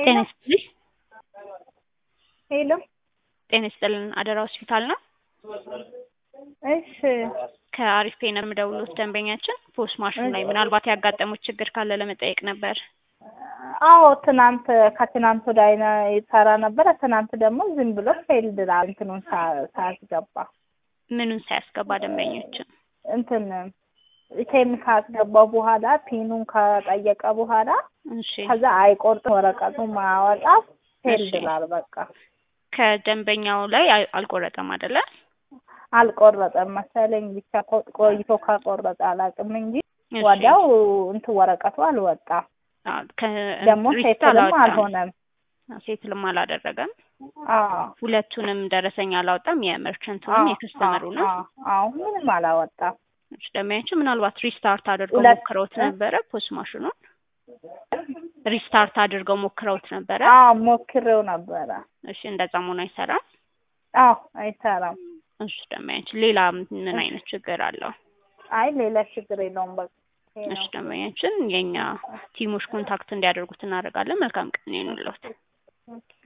ጤና ይስጥልኝ። ሄሎ ጤና ይስጥልን አደራ ሆስፒታል ነው። እሺ ከአሪፍ ፔ ነው የምደውልዎት ደንበኛችን ፖስ ማሽን ላይ ምናልባት ያጋጠሙት ችግር ካለ ለመጠየቅ ነበር። አዎ ትናንት ከትናንት ወዲያ አይነ- ይሰራ ነበረ። ትናንት ደግሞ ዝም ብሎ ፌልድ ላ እንትኑን ሳ- ሳያስገባ ምኑን ሳያስገባ ደንበኞችን እንትን ቴም ካስገባው በኋላ ፒኑን ከጠየቀ በኋላ እሺ ከዛ አይቆርጥም ወረቀቱ ማወጣ ፌልድ እሺ። ላል በቃ ከደንበኛው ላይ አል- አልቆረጠም አይደለ? አልቆረጠም መሰለኝ ብቻ ቆ- ቆይቶ ከቆረጠ አላውቅም እንጂ እሺ። ወዲያው እንትን ወረቀቱ አልወጣም። አዎ፣ ከ- ደግሞ ሪሲት ሴትልም አላወጣም። አልሆነም። ሴትልም አላደረገም። አዎ ሁለቱንም ደረሰኝ አላወጣም። የመርቸንቱንም የከስተመሩንም አዎ አዎ ምንም አላወጣም። እሺ፣ ደንበኛችን ምናልባት ሪስታርት አድርገው ሁለት- ሞክረውት እ? ነበረ ፖስ ማሽኑን ሪስታርት አድርገው ሞክረውት ነበረ። አዎ ሞክሬው ነበረ። እሺ፣ እንደዛ መሆኑ አይሰራም። አዎ አይሰራም። እሺ፣ ደንበኛችን ሌላ ምን አይነት ችግር አለው? አይ ሌላ ችግር የለውም። በቃ ይሄ እሺ፣ ነው። ደንበኛችን የእኛ ቲሞች ኮንታክት እንዲያደርጉት እናደርጋለን። መልካም ቀን ይሁንልዎት። ኦኬ